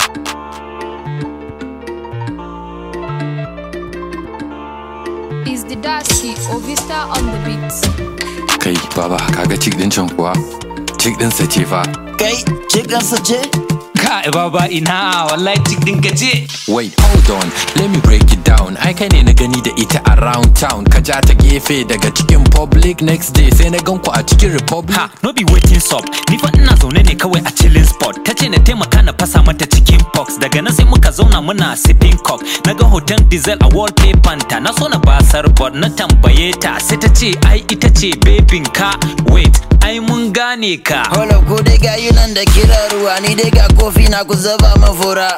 Is the Dashi Ovista on the beat? Kai baba kaga cik din can kuwa? Cik din sa ce fa. Kai, cikinsa ce? Kai baba ina wallahi tik din ka ce. Wait, hold on, let me break it down. Ai kai ne na gani da ita around town. Ka ja ta gefe daga cikin public next day sai na gan ku a cikin republic. Ha, no be waiting stop. Ni fa ina zaune ne kawai a chilling spot. Ta ce na taimaka na fasa mata cikin pox. Daga nan sai muka zauna muna sipping cock. Na ga hoton diesel a wallpaper ta. Na so na basar but na tambaye ta. Sai ta ce ai ita ce babin ka. Wait, ai mun gane ka. Holo ku dai ga nan da kira ruwa ni dai ga kofi na ku zaba mafura.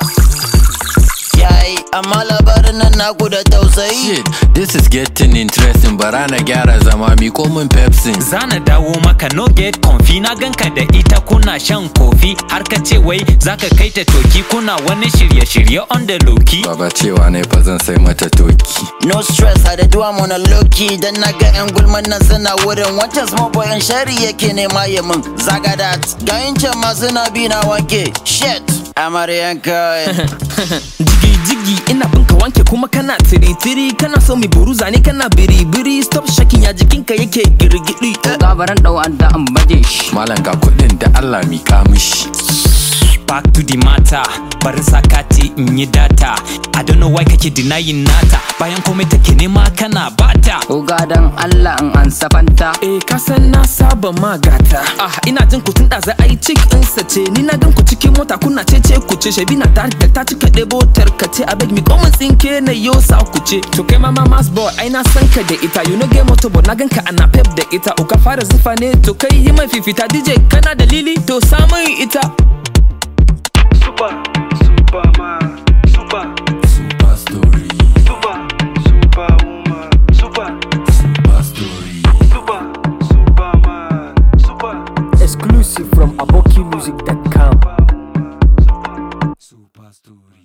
Yayi, amma labarin nan naku da tausayi. Shit, this is getting interesting. Bara na gyara zama mi komin Pepsi. Zana dawo maka no get confi na ganka da ita kuna shan kofi har ka ce wai zaka kai ta toki kuna wani shirye-shirye on the loki. Baba cewa ne fa zan sai mata toki. No stress, I do I'm on a low key Dan na ga 'yan gulman nan suna wurin Wancan small boy in shari yake nema ya min Zaga that Ga yin can ma suna bi na wanke Shit Amaryan kawai jigi jigi ina bin ka wanke kuma kana tiri tiri kana so mi buruza ne kana biri biri stop shaking ya jikinka yake girgidi eh. gabaran dau da an baje shi Malam ga kuɗin da Allah mi mishi. Back to the matter Barin sakati in yi data I don't know why kake denying nata Bayan komai take nema kana bata Oga dan Allah in an safanta Eh ka san na saba magata Ah ina jin ku tun da za a yi cik ɗinsa ce Ni na gan ku cikin mota kuna ce ce ku ce Shabi na tare da ta cika ɗebo tarkace A beg mi komin tsinke na yo sa ku ce To kai mama mas boy ai na san ka da ita You know game motor but na gan ka ana pep da ita O ka fara zufa ne to kai yi mai fifita DJ kana dalili to samun ita Super, Superman, Super, Super story, Super, Superwoman, Super, super story. Super, Superman, Super, exclusive from abokimusic.com. Super story.